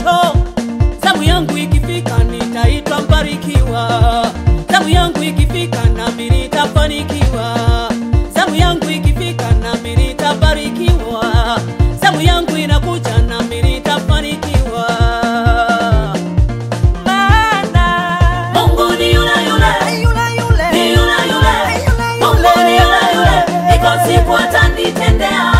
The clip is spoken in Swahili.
mwisho. Zamu yangu ikifika nitaitwa mbarikiwa. Zamu yangu ikifika nami nitafanikiwa. Zamu yangu ikifika nami nitabarikiwa. Zamu yangu inakuja nami nitafanikiwa. Maana Mungu ni yule yule Yule yule. ni yule yule, Mungu ni yule yule, iko siku atanitendea.